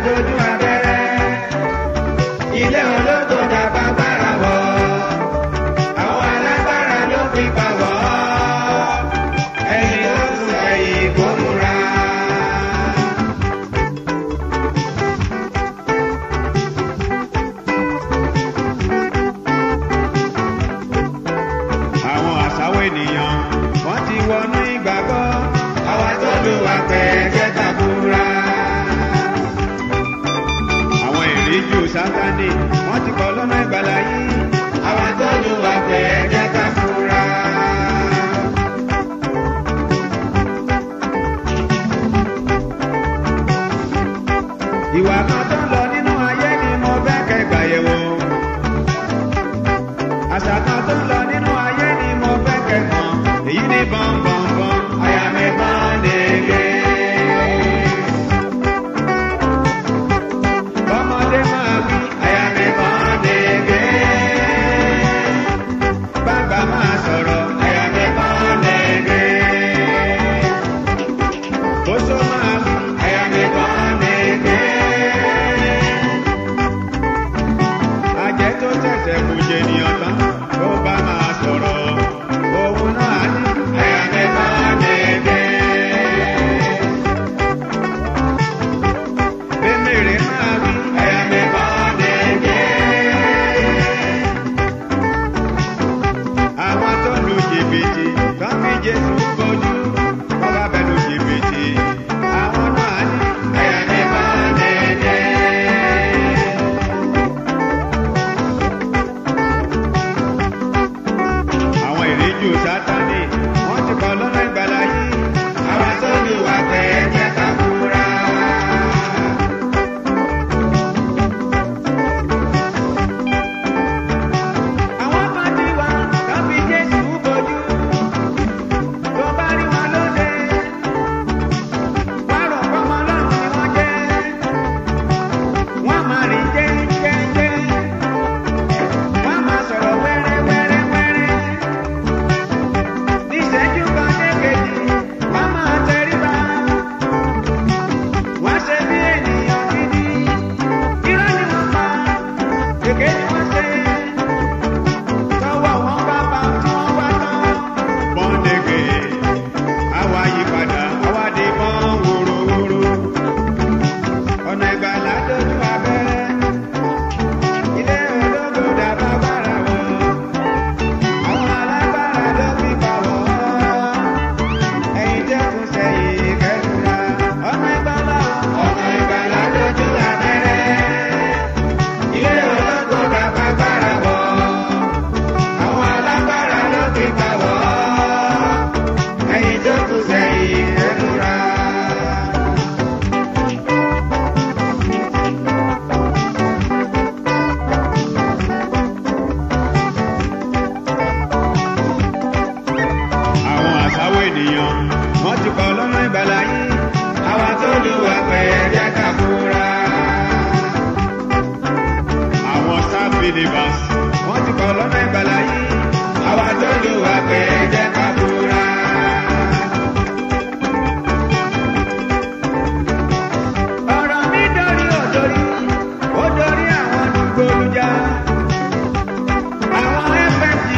dojú abẹ́rẹ́. Ilé ológo dàgbà gbára wọ̀. Àwọn alágbára ló fi pa wọ́. Ẹni tó kù ẹ̀yìn kó múra. àwọn àṣàwọ̀ ènìyàn wọ́n ti wọnú ìgbàgbọ́. Àwa tó lù wá pẹ́ jẹ́ ká búra. àwọn ìríjú sátani wọ́n ti kọ́ lọ́nà ìgbàlá yìí. Àwa tó lù wá pẹ́ jẹ́ ká búra. ìwà kan tó ń lọ nínú ayé ni mo fẹ́ kẹ́ gbàyẹ̀wò. àṣà kan tó ń lọ nínú ayé ni mo fẹ́ kẹ́ mọ̀. èyí ni bọ̀m̀bọ̀m̀bọ̀m. Àyà mi máa ń dègé. bọ́mọdé máa wí. Àyà mi máa ń dègé. bàbá máa sọ̀rọ̀. Àyà mi máa ń dègé. oṣó máa wí. Àyà mi máa ń dègé. ajẹ́ tó ṣẹ̀ṣẹ̀ kù jẹ ènìyàn tán. tó bá máa sọ̀rọ̀. òun náà ní. Àyà mi máa ń dègé. bẹ́mẹ̀rẹ̀ máa wí. Àyà mi máa ń dègé. àwọn tó lu jìbìtì tó fi jésù bójú wọn bá bẹ lu jìbìtì àwọn náà ní. Àyà mi máa ń dègé. àwọn ìríjú sátani wọn ti kọ lọ́nà ìgbàlá yìí. Àwa tó lù wá pẹ́ jẹ́ ká búra. àwọn kan ti wá tó fi jésù bójú tó bá rí wọn lóde wá rò pọ́nmọ́ lọ́rùn ni wọ́n jẹ́ wọ́n máa rìn jẹ́jẹ́jẹ́ wọ́n máa sọ̀rọ̀ wẹ́rẹ́wẹ́rẹ́wẹ́rẹ́ níṣẹ́jú kan dékejì wọ́n máa tẹríba wọ́n ṣe bí ènìyàn gidi irọ́ ni wọ́n pa èké ni wọ́n ṣe tọwọ́ wọn bá bá tí wọ́n wá tán. bọ́ndẹ̀gẹ̀ àwa yí padà àwa di bọ́n wòrowòro ọ̀nà ìgbàlá dojú abẹ́rẹ́ ilé ológo dàbá bára wọ̀ àwọn alágbára ló fi bà wọ́ ẹ̀yin dẹ́kun sẹ́yìn kẹ́kùrà ọ̀nà ìgbàlá Ọ̀nà ìgbàlá dojú abẹ́rẹ́. Ilé ológo dàgbà gbára wọ̀. Àwọn alágbára ló fi gbà wọ́. Ẹ̀yin tó kù sẹ́yìn ẹ̀dúrà. àwọn àṣàwọ̀ ènìyàn wọ́n ti kọ́ lọ́nà ìgbàlá yìí. Àwa tó lù wá pẹ́ jẹ́ ká búra. àwọn star believers wọ́n ti kọ́ lọ́nà ìgbàlá yìí. Àwa tó lù wá pẹ́ jẹ́ ká búra. ọ̀rọ̀ mi dorí òdorí ó dorí àwọn dùgbòlùjà àwọn fft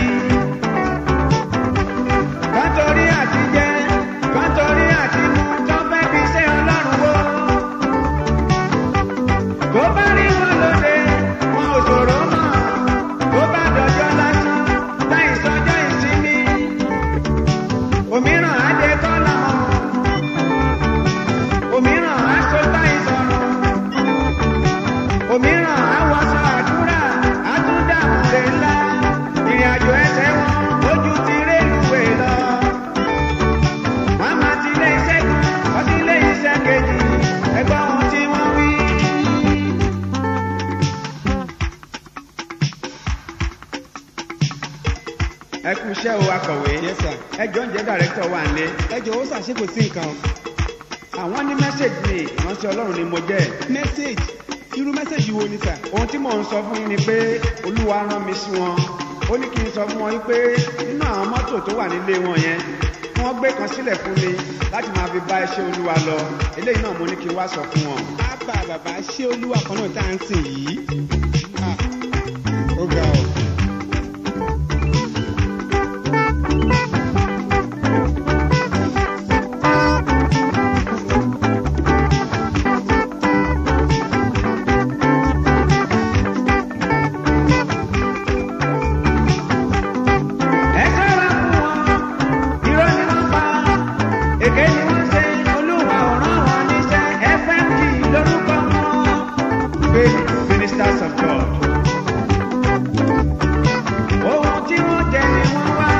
kọ́ńtórí àti jẹ́ kọ́ńtórí àti mú tó fẹ́ fi ṣe ọlọ́run wó. tó bá rí wọn lóde wọn ò ṣòro mọ̀ tó bá dọjọ́ lásán láì sọjọ́ ìsinmi òmíràn á dé kọ́lá òmíràn á so táyì sọ̀rọ̀ òmíràn á wọṣọ àdúrà á tún dààmú lè ńlá ìrìn àjò ẹsẹ̀ wọn ojú ti rélùwé lọ. wọ́n máa ti ilé iṣẹ́ kan wọ́n sí ilé iṣẹ́ kejì ẹgbọ́n ohun tí wọ́n wí. ẹ kú iṣẹ́ o akọ̀wé Yes, sir. ẹ jọ ń jẹ́ dàrẹ́tọ̀ wà ní. ẹ jọ̀wọ́ ṣàṣekò sí nǹkan àwọn ní mẹ́sẹ̀gì ni ìránṣẹ́ ọlọ́run ni mo jẹ́. mẹ́sẹ̀gì irú mẹ́sẹ̀gì wo ni sà. ohun tí mò ń sọ fún yín ni pé olúwa rán mi sí wọn ó ní kí n sọ fún wọn yín pé nínú àwọn mọ́tò tó wà nílé wọn yẹn tí wọ́n gbé kan sílẹ̀ fún mi láti máa fi bá iṣẹ́ olúwa lọ eléyìí náà mo ní kí n wá sọ fún wọn. ábà bàbá ṣé olúwa kan náà tá à ń sìn yìí. Ah, ó ga ọ. ẹ ṣọ́ra fún wọn irọ́ ni wọ́n pa èké ni wọ́n ṣe olúwa ò rán wọn níṣẹ́ fmg lórúkọ wọn. faith ministers of god. ohun tí wọ́n jẹ ni wọ́n wá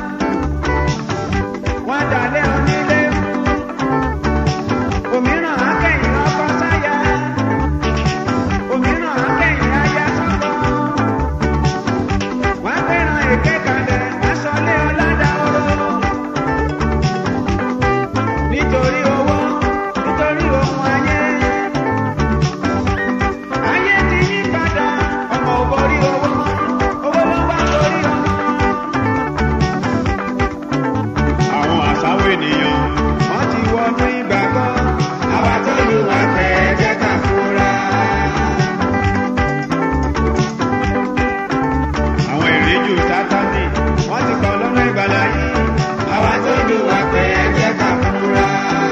wọ́n dalẹ̀ onílé fún òmíràn akẹ́yìn ọkọ sáyà òmíràn akẹ́yìn aya sọ́kọ wọ́n fẹ́ràn èké kalẹ̀ wọ́n sọlé ọ̀làdà oró. nítorí owó nítorí ohun ayé. ayé ti yí padà ọmọ ò borí owó owó ló bá borí ọmọ. àwọn àṣàwọ̀ ènìyàn wọ́n ti wọnú ìgbàgbọ́. àwa tó lù wá tẹ̀ ẹ́ jẹ́ ká fura. àwọn ìrìnjù sátani wọ́n ti kọ́ lọ́nà ìgbàlá yìí. àwa tó lù wá pé ẹ jẹ́ ká fura.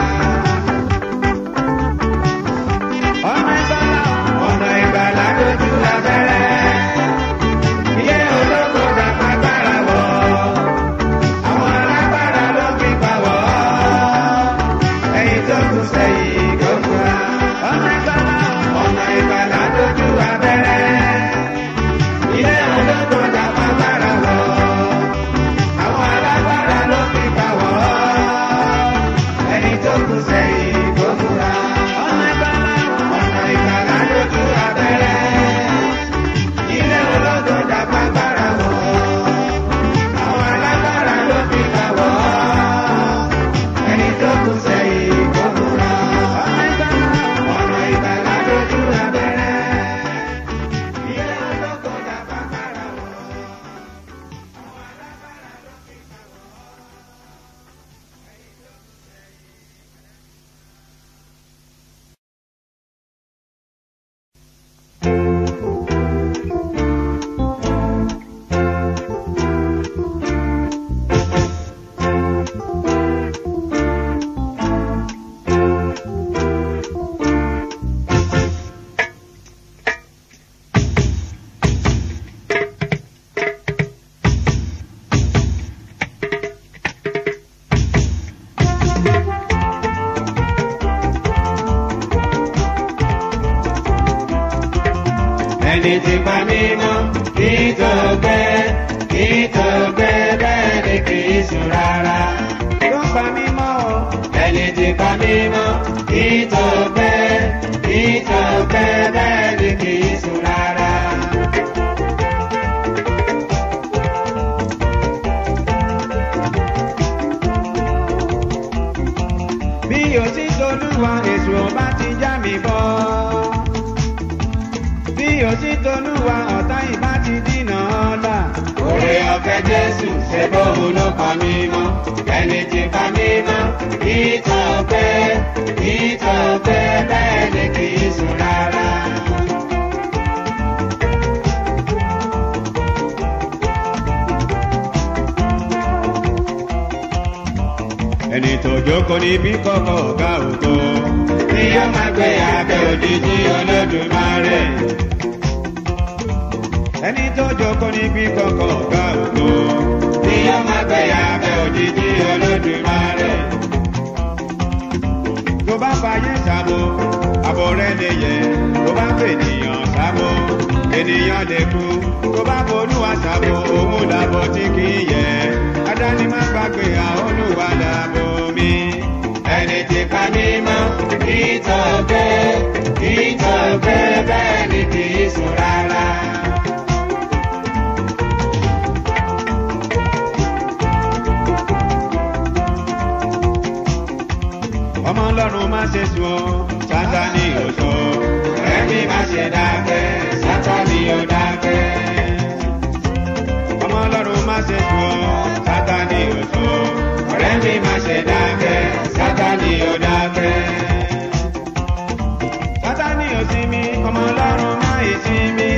ọ̀nà ìgbàlá ọ̀nà ìgbàlá lójú abẹ́rẹ́. ilé olóko dàgbà gbára wọ̀. àwọn alágbára ló fi pa wọ̀. ẹ̀yin tó kù sẹ́yìn kò fura. ọ̀nà ìgbàlá ọ̀nà ìgbàlá lójú abẹ́rẹ́ ilé ológun dàgbà gbára wọ àwọn alágbára ló fi bá wọ ẹni tó kù sẹ́yìn kó múra ọ̀nà ìgbàlá ọ̀nà ìgbàlá lójú abẹ́rẹ́ ilé ológun dàgbà gbára wọ àwọn alágbára ló fi bá wọ ẹni tó kù sẹ́yìn kó múra ọ̀nà ìgbàlá ọ̀nà ìgbàlá lójú abẹ́rẹ́. Ilé ológun dàgbà gbára wọ̀. ẹni tí pa mí mọ́ kí tó gbé kí tó gbé bẹ́ẹ̀ ni kì í sùn rárá. tó pa mí mọ́ o. ẹni tí pa mí mọ́ kí tó gbé kí tó gbé bẹ́ẹ̀ ni kì í sùn rárá. bí o ti dolúwa èso ọba ti já mi bọ́ bí o ti tolúwa ọ̀tá ìbá ti dínà ọ̀la. Oore ọ̀fẹ́ Jésù ṣe bóun ló pa mí mọ́. Ẹni tí pa mí mọ́, ìtàn pẹ́, ìtàn pẹ́ bẹ́ẹ̀ ni kì í sùn rárá. Ẹni tó jókòó níbí kọ́kọ́ ọ̀gá ògo. Bí ó máa gbé abẹ́ òjijì Olódùmarè ẹni tó jókòó níbi kọ̀kọ̀ ọ̀gá ògo. Ní yóò máa gbé abẹ́ òjijì olódùmarè. Tó bá fàyè sábò, àbọ̀ rẹ̀ lè yẹ. Tó bá fènìyàn sábò, ènìyàn lè kú. Tó bá bolúwa sábò, òun làbọ̀ tí kì í yẹ. Adáni má gbàgbé àwọn olúwa làbò mi. Ẹni tí ká ní mọ́, kì í tọ́ gbé, kì í tọ́ gbé bẹ́ẹ̀ ni kì í sùn rárá. ọmọ ọlọ́run má ṣe sùn ọ́ sátani ò sọ ẹ̀mí má ṣe dákẹ́ sátani ò dákẹ́. ọmọ ọlọ́run má ṣe sùn ọ́ sátani ò sọ ọ̀rẹ́ mi má ṣe dákẹ́ sátani ò dákẹ́. sátani ò sí mi ọmọ ọlọ́run má ì sí mi.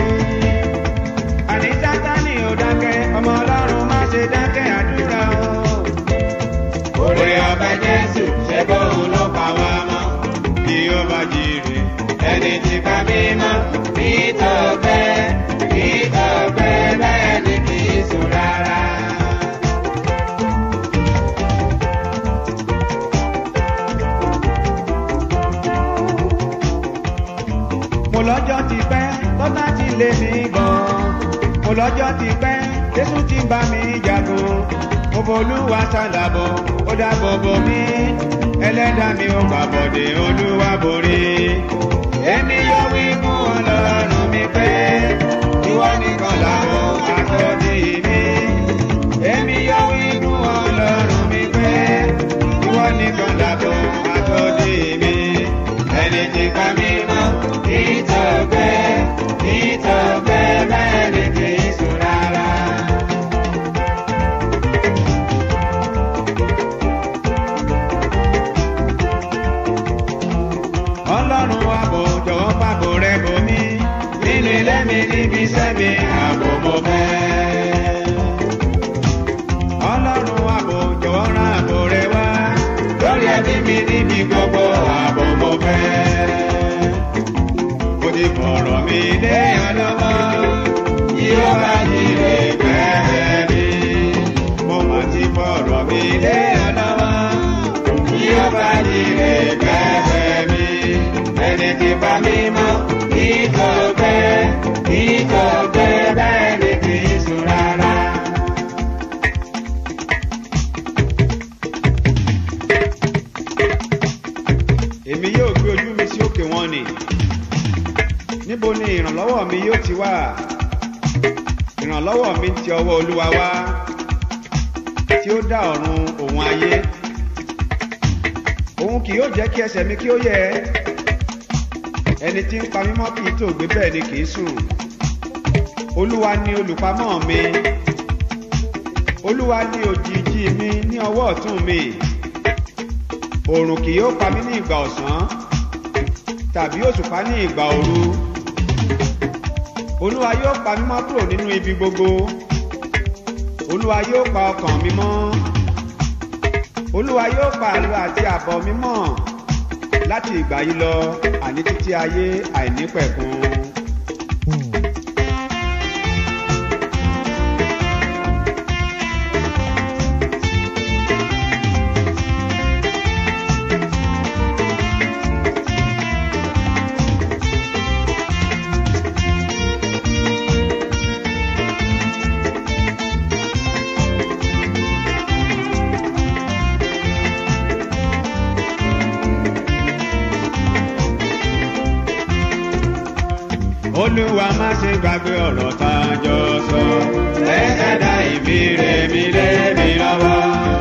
àní sátani ò dákẹ́ ọmọ ọlọ́run má ṣe dákẹ́ àdúrà o. Orí ọbẹ̀ Jésù ṣe bóun ló pa wá mọ́. bí ó bá jèrè Ẹni tí ká mímọ́ kì í tọ́gbẹ́ kì í tọ́gbẹ́ bẹ́ẹ̀ ni kì í sùn rárá. mo lọ́jọ́ ti pẹ́ tọ́tà ti lé mi gan. mo lọ́jọ́ ti pẹ́ jésù ti bá mi jagun. mo bolúwa sálàbọ̀ ó dáàbò bò mí. ẹlẹ́dàá mi ò gbàbọ̀dé olúwa borí. Èmi yóò wí fún ọlọ́run mi pé ìwọ nìkan làwọn àkọ́dé mi. Èmi yóò wí fún ọlọ́run mi pé ìwọ nìkan làwọn àkọ́dé mi. Ẹni tí ká mi mọ́ kì í tọ́gbẹ́ kì í tọ́gbẹ́ bẹ́ẹ̀ ni kì í sùn rárá. ọlọ́run àbò jọ̀wọ́ pàbò rẹ bò mí. Nínú ilé mi níbi iṣẹ́ mi ààbò mo fẹ́. ọlọ́run àbò jọ̀wọ́ rán àbò rẹ wá. lórí ẹbí mi níbi gbogbo ààbò mo fẹ́. mo ti fọ̀rọ̀ mi lé ọ lọ́wọ́. yóò bá jíire gbẹ́rẹ́ mi. mo mà ti fọ̀rọ̀ mi lé ọ lọ́wọ́. yóò bá jíire gbẹ́rẹ́ mi. ẹni tí bá mi mọ́ kí tó gbẹ́ kí tó gbẹ́ bẹ́ẹ̀ ni kì í sùn rárá. èmi yóò gbé ojú mi sí òkè wọn ni. níbo ni ìrànlọ́wọ́ mi yóò ti wá? ìrànlọ́wọ́ mi ti ọwọ́ olúwa wá. tí ó dá ọ̀run òun ayé. òun kì yóò jẹ́ kí ẹsẹ̀ mi kí ó yẹ. ẹni tí ń pa mí mọ́ kì í tó gbé bẹ́ẹ̀ ni kì í sùn. olúwa ni olùpamọ́ mi. olúwa ni òjìji mi ní ọwọ́ ọ̀tún mi oòrùn kì yóò pa mí ní ìgbà ọ̀sán tàbí òṣùpá ní ìgbà òru olúwa yóò pa mí mọ́ kúrò nínú ibi gbogbo olúwa yóò pa ọkàn mi mọ́ olúwa yóò pa àlọ àti àbọ̀ mi mọ́ láti ìgbà yìí lọ àní títí ayé àìnípẹ̀kun. olúwa má ṣe gbàgbé ọ̀rọ̀ tá a jọ sọ. ẹ̀ẹ́dá ìbíire mi lé mi lọ́wọ́.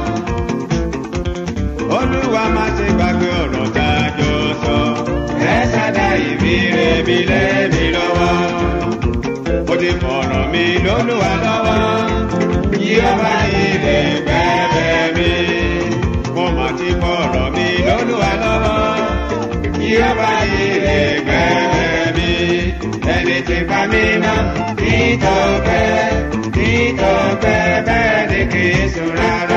olúwa má ṣe gbàgbé ọ̀rọ̀ tá a jọ sọ. ẹ̀ẹ́dá ìbíire mi lé mi lọ́wọ́. mo ti fọ̀rọ̀ mi lólúwa lọ́wọ́. yóò bá jíire gbẹ́rẹ́ mi. mo mà ti fọ̀rọ̀ mi lólúwa lọ́wọ́. yóò bá jíire gbẹ́rẹ́ mi. ẹni tí bá mi mọ́ kí tó gbẹ́ kí tó gbẹ́ bẹ́ẹ̀ ni kì í sùn rárá.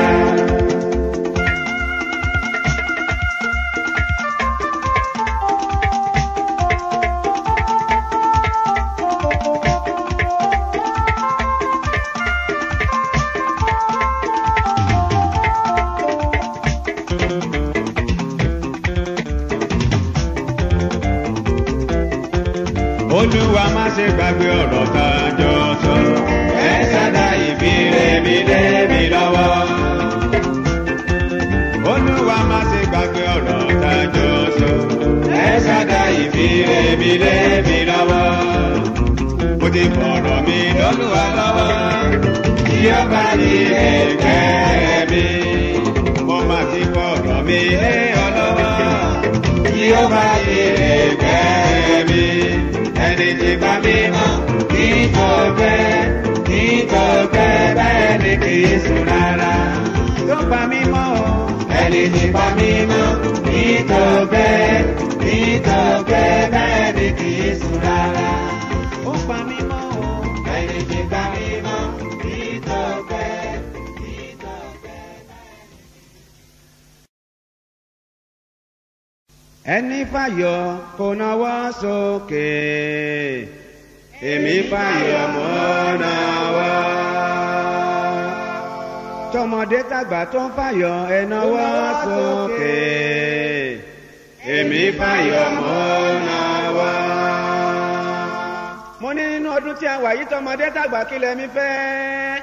olúwa má ṣe gbàgbé ọ̀rọ̀ tá a jọ sọ. ẹ̀ẹ́dá ìbíire mi lé mi lọ́wọ́. olúwa má ṣe gbàgbé ọ̀rọ̀ tá a jọ sọ. ẹ̀ẹ́dá ìbíire mi lé mi lọ́wọ́. mo ti fọ̀rọ̀ mi lólúwa lọ́wọ́. yóò bá jíire gbẹ́rẹ́ mi. mo mà ti fọ̀rọ̀ mi lé ọ lọ́wọ́. yóò bá jíire gbẹ́rẹ́ mi. ẹni tí bá mi mọ́ kí tó gbẹ́ kí tó gbẹ́ bẹ́ẹ̀ ni kì í sùn rárá. tó pa mí mọ́ o. ẹni tí pa mí mọ́ nítòkè nítòkè bẹ́ẹ̀ ni kì í sùn rárá. ó pa mí mọ́ o. ẹni tí pa mí mọ́ nítòkè nítòkè. ẹni fàyọ kò náwó sókè èmi fàyọ mọ́ náwó. tọmọdé tàgbà tó ń fàyọ ẹ náwó sókè èmi fàyọ mọ́ náwó. mo ní nínú ọdún tí a wà yìí tọmọdé tàgbà kí lẹ́mi fẹ́.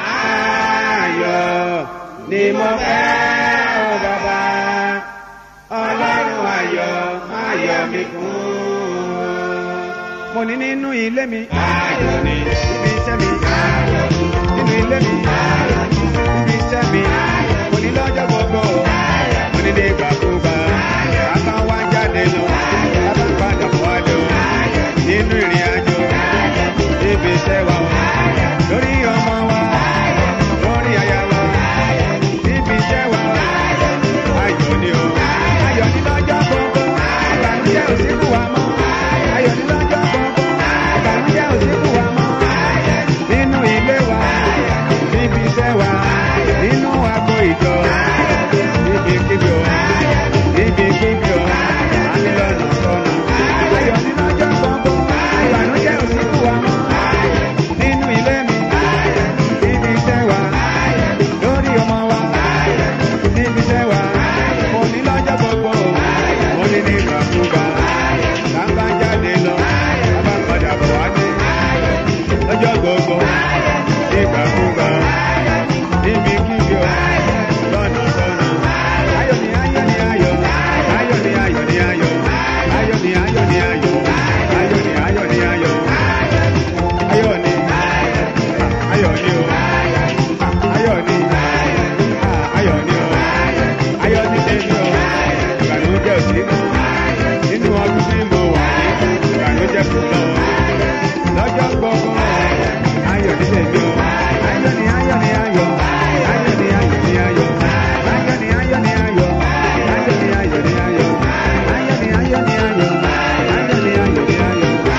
ayọ̀ ni mo fẹ́ ọ bàbá ọlọ́run ayọ̀ ayọ̀ mi kún. mo ní nínú ilé mi ayọ̀ ni ibi iṣẹ́ mi ayọ̀ nínú ilé mi ayọ̀ ibi iṣẹ́ mi mo ní lọ́jọ́ gbogbo mo ní ní ìgbàkúgbà bàbá wa jáde lọ bàbá padà wá lọ nínú ìrìn àjò ibi iṣẹ́ wa lórí ọmọ wa lórí aya wa ibi iṣẹ́ wa ayọ̀ ni o ayọ̀ ní lọ́jọ́ gbogbo ìbànújẹ́ ò sí fún wa mọ́ ayọ̀ ní lọ́jọ́ gbogbo ìbànújẹ́ ò sí fún wa mọ́ nínú ilé wa níbi iṣẹ́ wa nínú agbo ìjọ níbi kíbi o níbi kíbi o àmì lọ́nà sọ́nà ayọ̀ ní lọ́jọ́ gbogbo ìbànújẹ́ ò sí fún wa mọ́ nínú ilé mi níbi iṣẹ́ wa lórí ọmọ wa níbi iṣẹ́ wa mo ní lọ́jọ́ gbogbo mo ní ní ìgbàkúgbà lábá jáde lọ lábá padà bọ̀ wá dé lọ́jọ́ gbogbo ní ìgbàkúgbà níbi kíbi o lọ́nà sọ́nà ayọ̀ ni ayọ̀ ni ayọ̀ ayọ̀ ni ayọ̀ ni ayọ̀ ayọ̀ ni ayọ̀ ni ayọ̀ ayọ̀ ni ayọ̀ ni ayọ̀ ayọ̀ ni ayọ̀ ni o ayọ̀ ni ayọ̀ ni o ayọ̀ ni tèmi o ìbànújẹ́ ò sí mọ́ nínú ọdún tí mo wà ní ìbànújẹ́ kò lọ lọ́jọ́ gbọ́gbọ́ ayọ̀ ni tèmi o ayọ̀ ni ayọ̀ ni ayọ̀ ayọ̀ ni ayọ̀ ni ayọ̀ ayọ̀ ni ayọ̀ ni ayọ̀ ayọ̀ ni ayọ̀ ni ayọ̀ ayọ̀ ni ayọ̀ ni ayọ̀ ayọ̀ ni ayọ̀ ni ayọ̀ ayọ̀ ni ayọ̀ ni ayọ̀ ayọ̀ ni ayọ̀ ni ayọ̀ ayọ̀ ni ayọ̀ ni ayọ̀.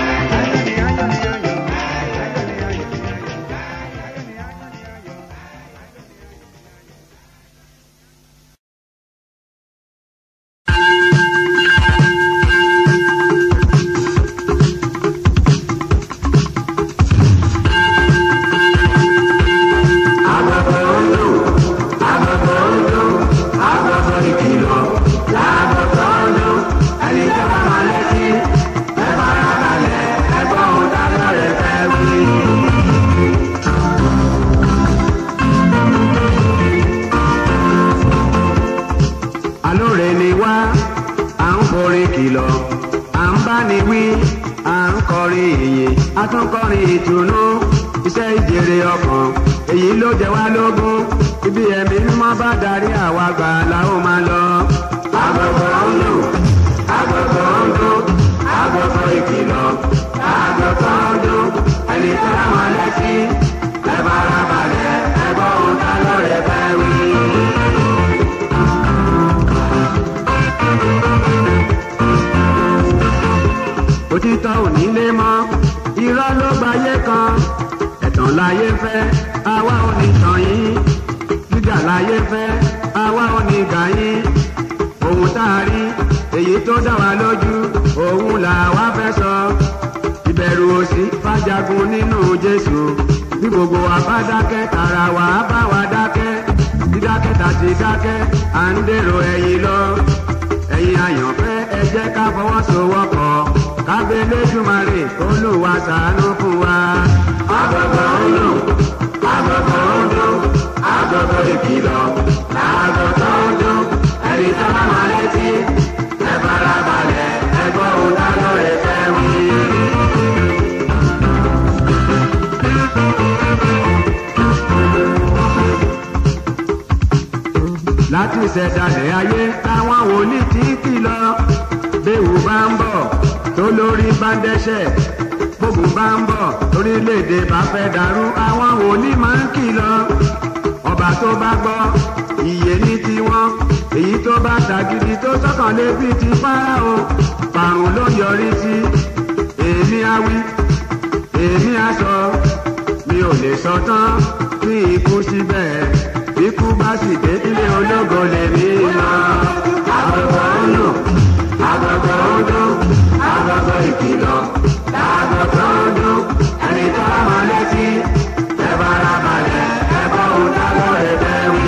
alóore ni wá à ń forin kìlọ̀ à ń bá ni wí à ń kọrin ìyìn a tún kọrin ìtùnú iṣẹ́ ìjèrè ọkàn èyí ló jẹ wá lógún ibi ẹ̀mí mímọ́ bá darí àwa gbà la ó máa lọ. agogo ń lù agogo ń dún agogo ìkìlọ̀ agogo ń dún ẹni tó rán wọn létí ẹ bára balẹ̀ ẹ gbọ́ ohun tá lóore fẹ́ wí. òtítọ́ ò ní lé mọ́ irọ́ ló gbayé kan ẹ̀tàn láyé fẹ́ àwa ò ní tàn yín gíga láyé fẹ́ àwa ò ní gà yín ohun tá a rí èyí tó dá wa lójú òun là wá fẹ́ sọ ìbẹ̀rù òsì fàjagun nínú jésù bí gbogbo wa bá dákẹ́ tara wa á bá wa dákẹ́ dídákẹ́ tàti dákẹ́ à ń dèrò ẹ̀yìn lọ ẹ̀yin àyànfẹ́ ẹ jẹ́ ká fọwọ́sowọ́pọ̀ kábẹ́ lẹ́dùnmarè olùwà ṣàánú fún wa. agogo ń lù agogo ń dún agogo ìkìlọ̀ agogo ń dún ẹni tó bá máa létí ẹ fara balẹ̀ ẹ gbọ́ ohun tá lóore fẹ́ wí. láti ṣẹ̀dálẹ̀ ayé táwọn wòlíì ti ń kìlọ̀ béèwù bá ń bọ̀ tó lórí bá ń dẹ́ṣẹ̀ bógun bá ń bọ̀ orílẹ̀-èdè bá fẹ́ dàrú àwọn wòlíì máa ń kìlọ̀ ọba tó bá gbọ́ iye ní tiwọn èyí tó bá tàgídí tó sọ́kàn lé bí ti fáráò parun ló yọrí sí èmi awí èmi aṣọ mi ò lè sọ tán ní ikú síbẹ̀ ikú bá sì dé ilé ológo lè rí lọ. agogo ń lò agogo ń dún agogo ìkìlọ̀ agogo ń dún ẹni tó mọ létí ẹ bára balẹ̀ ẹ bọ́ òun dábọ̀ ẹ bẹ́ wí.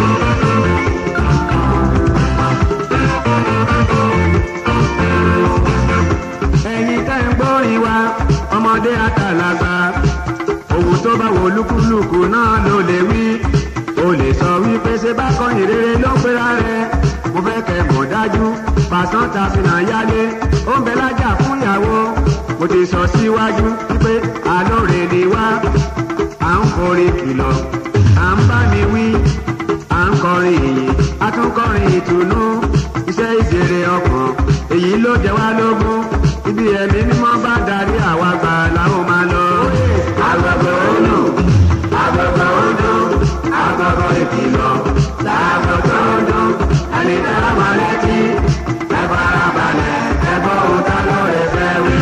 ẹ̀yin tẹ́ ń gbórin wa ọmọdé àtàlàgbà ohun tó bá wo lúkúlùkù náà ló lè wí o lè sọ wípé ṣe bá kọyìn rere ló ń pera rẹ mo fẹ́ kẹ́ mọ̀ dájú pàṣán ta fi hàn yálé ó ń bẹ lájà fún ìyàwó mo ti sọ síwájú wípé àlóore ni wá à ń forí kìlọ̀ à ń bá mi wí à ń kọrin ìyìn a tún kọrin ìtùnú iṣẹ́ ìṣeré ọkàn èyí ló jẹ wá lógún ibi ẹ̀mí mímọ́ bá darí àwa gbà làwọn máa lọ. agogo olù agogo odò agogo ìkìlọ̀ lágogo odò ẹni tẹ́ ẹ máa létí ẹ fara balẹ̀ ẹ gbọ́ ohun tá lóore fẹ́ wí.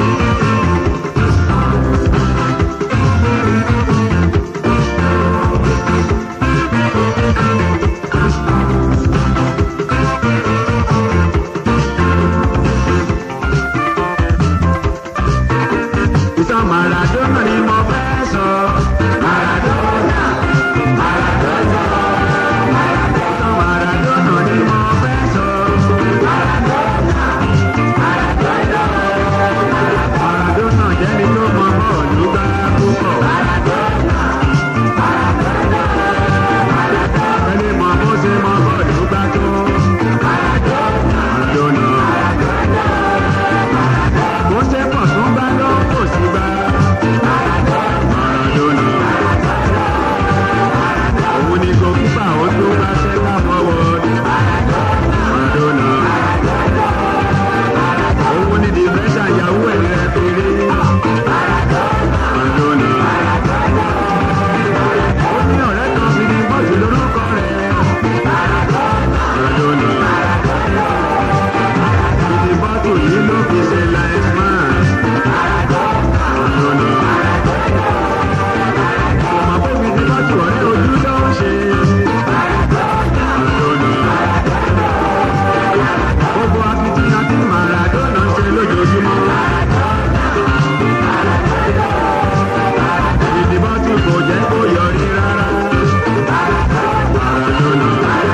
ìtàn Maradona ni mo fẹ́ sọ. Maradona Maradona ìtàn Maradona ni mo fẹ́ sọ. Maradona Maradona Maradona jẹ́ni tó mọ bọ́ọ̀lù gbá púpọ̀. Maradona Maradona ẹni mọ bó ṣe mọ bọ́ọ̀lù gbá tó. Maradona bó ṣe pọ̀ tó gbá ló kò sí gbá. Maradona. Òun ni gòkúpà ó tó bá ṣẹ́ká fọwọ́. Maradona. Òun ni dìbẹ́sà ìyàwó ẹ̀ rẹ̀ péré. Maradona. Ó ní ọ̀rẹ́ kan fi ní bọ́ọ̀sì lórúkọ rẹ̀. Maradona. Ìdí bọ́ọ̀tù yìí ló fi ṣe life man. Maradona. Ọmọ bóbi tí bọ́ọ̀tù ọ̀rẹ́ ojú ló ń ṣe. Maradona. Gbogbo akitiyan tí Maradona ń ṣe lójoojúmọ́. Ìdí bọ́ọ̀tù kò jẹ́ kó yọrí rárá. Maradona.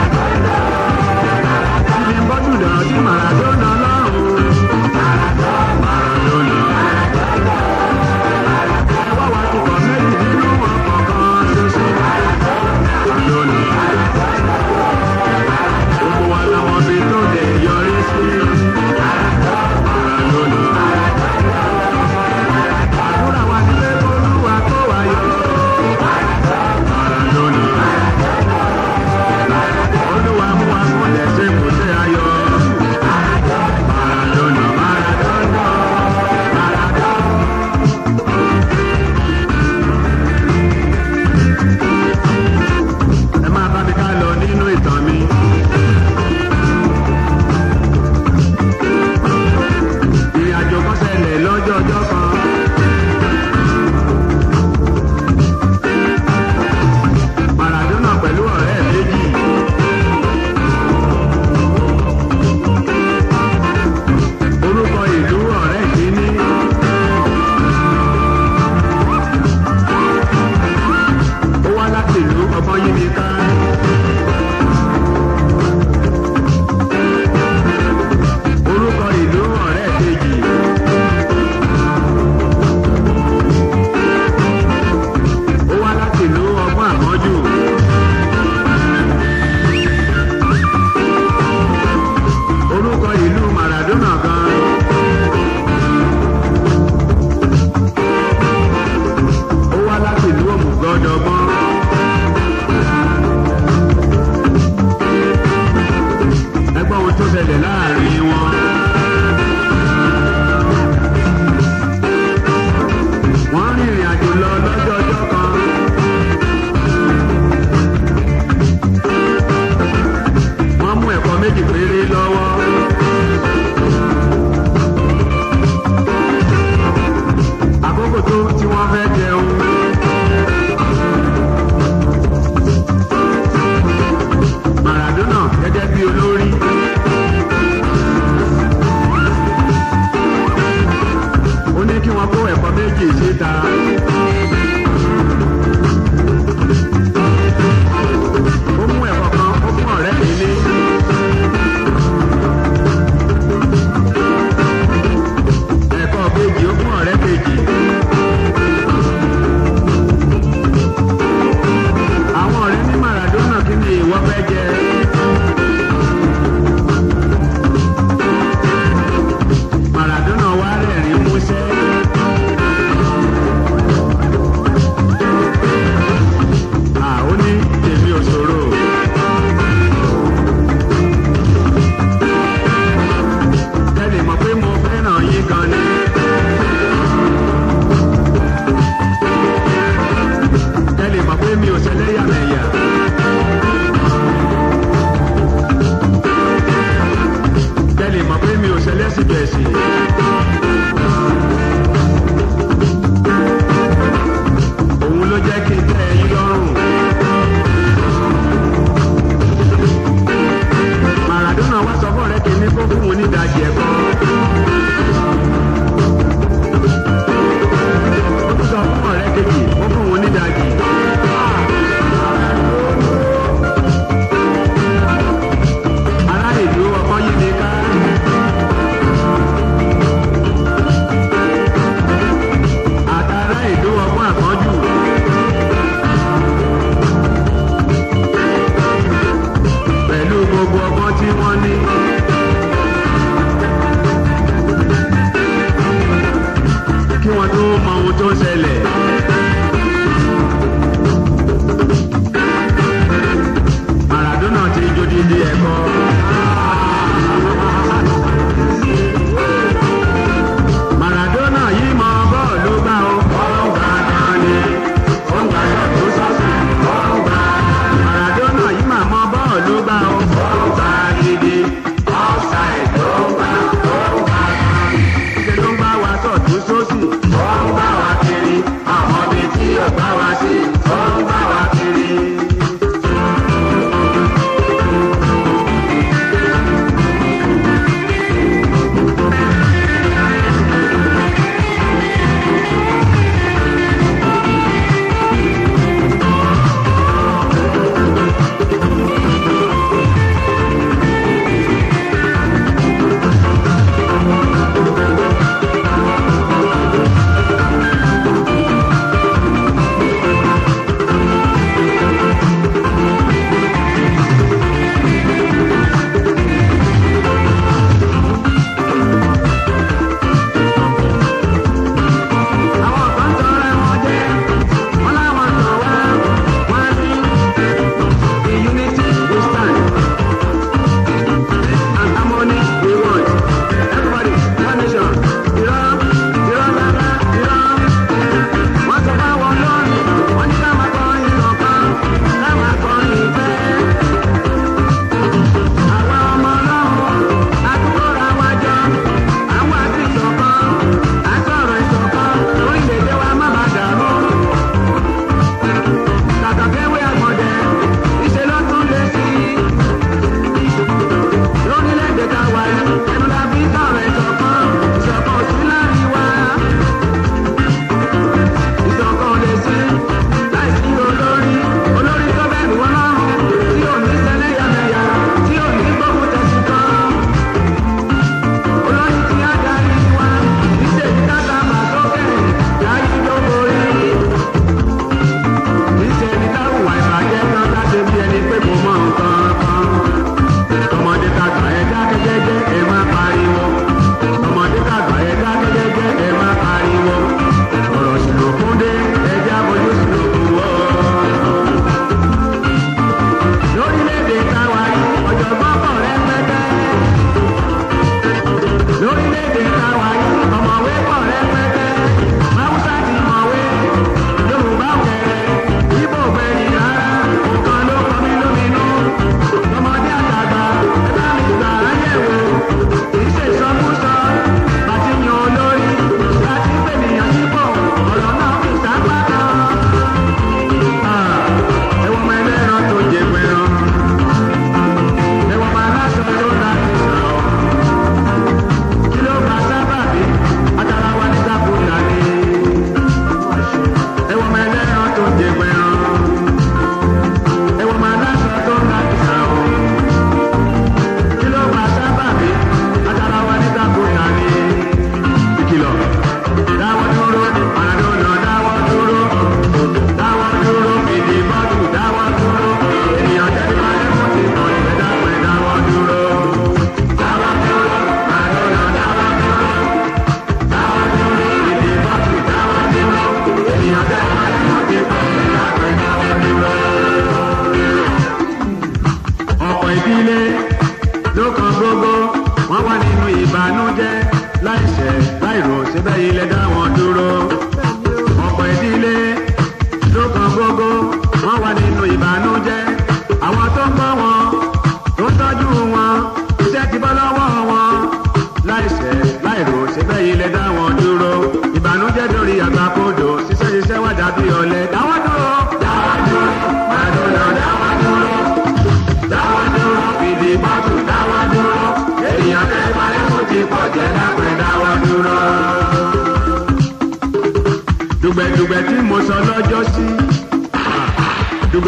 Ìdí bọ́ọ̀tù dàn sí Maradona lọ́rùn. Maradona. Ẹ wá wá tukọ̀ méjì nínú ọkọ̀ kan ṣoṣo. Maradona. Gbogbo wa làwọn fi tó lè yọrí sí. Maradona. Àdúrà wa ní pé Olúwa kó wa yọ. Maradona. Olúwa mú wa kúnlẹ̀ ṣe kò ṣe ayọ̀. Maradona, Maradona, Maradona. Ẹ máa bá mi ká lọ nínú ìtàn mi. Ìrìn àjò kan ṣẹlẹ̀ lọ́jọ́ ọjọ́ kan. Maradona pẹ̀lú ọ̀rẹ́ méjì. Orúkọ ìlú ọ̀rẹ́ kìíní. Ó wá láti ìlú ọgbọ́n yí mi ká. Orúkọ ìlú ọ̀rẹ́ kejì. Ó wá láti ìlú ọgbọ́n àmọ́jù. Orúkọ ìlú Maradona gan. Ó wá láti ìlú òmùgọ́dọ̀gbọ́n. Ẹgbọ́n ohun tó ṣẹlẹ̀ láàrin wọn. Wọ́n rìnrìn àjò lọ lọ́jọ́ ọjọ́ kan. méjì péré lọ́wọ́. àkókò tó tí wọ́n fẹ́ jẹun. Maradona gẹ́gẹ́ bí olórí. ó ní kí wọ́n kó ẹ̀kọ́ méjì síta. ó mú ẹ̀kọ́ kan ó fún ọ̀rẹ́ mi ní. ẹ̀kọ́ kejì ó fún ọ̀rẹ́ kejì. àwọn ọ̀rẹ́ ní Maradona kí ni ìwọ fẹ́ jẹ. Maradona wá rẹ̀rín músẹ́. À ó ní tèmi ò ṣòro. Kẹ́lì mọ̀ pé mo fẹ́ràn yín gan ni. Kẹ́lì mọ̀ pé mi ò ṣẹlẹ́yàmẹ̀yà. Kẹ́lì mọ̀ pé mi ò ṣẹlẹ́sìbẹ̀sì. Òun ló jẹ́ kí n tẹ́ ẹyin lọ́rùn. Maradona wá sọ fún ọ̀rẹ́ kìíní kó fún un ní ìdajì ẹ̀kọ́. Ó tún sọ fún ọ̀rẹ́ kejì kó fún un ní ìdajì. Ará ìlú ọkọ yìí ní ká. Àtàrà ìlú ọgbọ́n àkọ́jù. Pẹ̀lú gbogbo ọgbọ́n tí wọ́n ní. Kí wọ́n tó mọ ohun tó ń ṣẹlẹ̀. Maradona ti jó dídí ẹ̀kọ́. Maradona yìí mọ bọ́ọ̀lù gbá o. Ọ̀gbà náà ni. Ó ń gbà sọ̀tún sọ́sì. Ọ̀gbà. Maradona yìí mà mọ bọ́ọ̀lù gbá o. Ọ̀gbà gidi. Offside ló ń gbà. Ọ̀gbà. Ṣé ló ń bá wa sọ̀tún sósì? Ó ń bá wa kiri.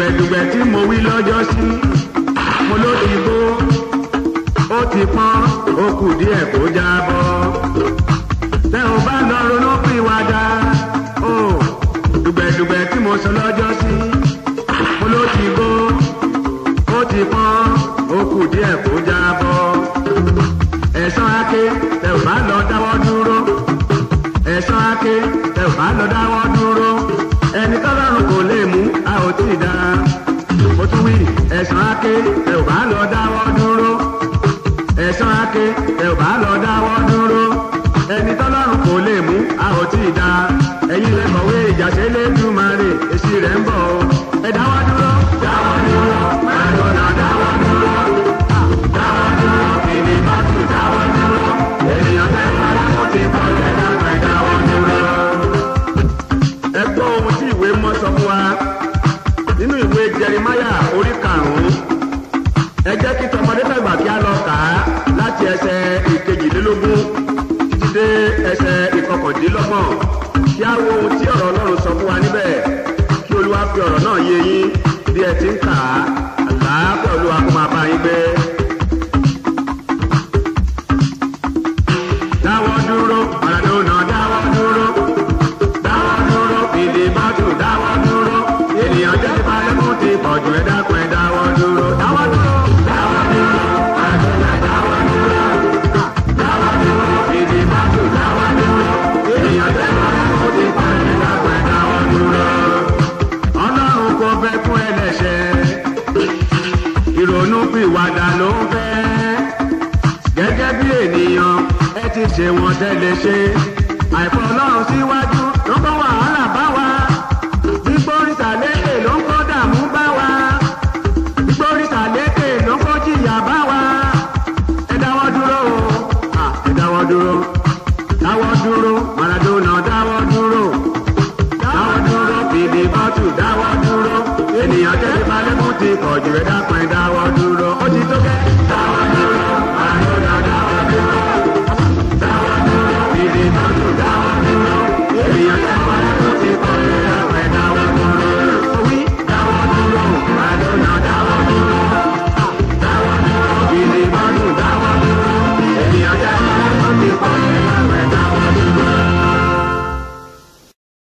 dùgbẹ̀dùgbẹ̀ tí mo wí lọ́jọ́ sí mo ló ti bó ó ti pọ́n ó kù díẹ̀ kó jábọ́ tẹ ò bá lọ ronú pìwàdà ó dùgbẹ̀dùgbẹ̀ tí mo sọ lọ́jọ́ sí mo ló ti bó ó ti pọ́n ó kù díẹ̀ kó jábọ́ ẹ̀sán ake tẹ ò bá lọ dáwọ́ dúró ẹ̀sán ake tẹ ò bá lọ dáwọ́ dúró ẹni tọ́lọ́run kò lè mú a ò tí ì dá mo tún wí ẹ̀sán ake tẹ ò bá lọ dáwọ́ dúró ẹ̀sán ake tẹ ò bá lọ dáwọ́ dúró ẹni tọ́lọ́run kò lè mú a ò tí ì dá ẹ̀yin lè kọ̀wé ìjàṣẹ́ lẹ́dùnmarè èsì rẹ̀ ń bọ̀ o ẹ dáwọ́ dúró dáwọ́ dúró máa lọ́nà dáwọ́ dúró dáwọ́ dúró kìnìún bá tù dáwọ́ dúró ènìyàn tẹ́ fara kó ti kọ́ ẹ̀ dáwọ́ ẹ̀ dáwọ́ dúró. ẹ gbọ́ ohun tí ìwé mọ́ sọ fún wa nínú ìwé jẹrìmáyà orí karùn-ún ẹ jẹ́ kí tọmọdé tàgbà kí á lọ kà á láti ẹsẹ̀ ìkejìlélógún títí dé ẹsẹ̀ ìkọkàndínlọ́gbọ̀n kí á wo ohun tí ọ̀rọ̀ ọlọ́run sọ fún wa níbẹ̀ kí olúwa fi ọ̀rọ̀ náà yé yín bí ẹ ti ń kà á àlàáfíà olúwa kó máa bá yín gbé. dáwọ́ dúró Maradona dáwọ́ dúró dáwọ́ dúró fìdí bátù dáwọ́ dúró ènìyàn jẹ́ ti balẹ̀ mú ti pọ̀jù ẹ̀ dákun ẹ̀ dáwọ́ dúró dáwọ́ dúró dáwọ́ dúró Maradona dáwọ́ dúró dáwọ́ dúró fìdí bátù dáwọ́ dúró ènìyàn jẹ́ ti balẹ̀ mú ti pọ̀jù ẹ̀ dákun ẹ̀ dáwọ́ dúró. ọlọ́run kò fẹ́ fún ẹlẹ́ṣẹ̀ ìrònú pìwàdà ló ń fẹ́ gẹ́gẹ́ bí ènìyàn ẹ ti ṣe wọn tẹ́lẹ̀ ṣe àìfọ́ ọlọ́run síwájú ló kọ́ wàhálà bá wa gbígbóríta lékè ló ń kọ́ dààmú bá wa gbígbóríta lékè ló ń kọ́ jìyà bá wa ẹ dáwọ́ dúró o à, ẹ dáwọ́ dúró dáwọ́ dúró Maradona dáwọ́ dúró dáwọ́ dúró fìdí bọ́tù dáwọ́ dúró ènìyàn tẹ́lẹ̀ balẹ̀ mú ti kọ̀jú ẹ dákun ẹ dáwọ́ dúró.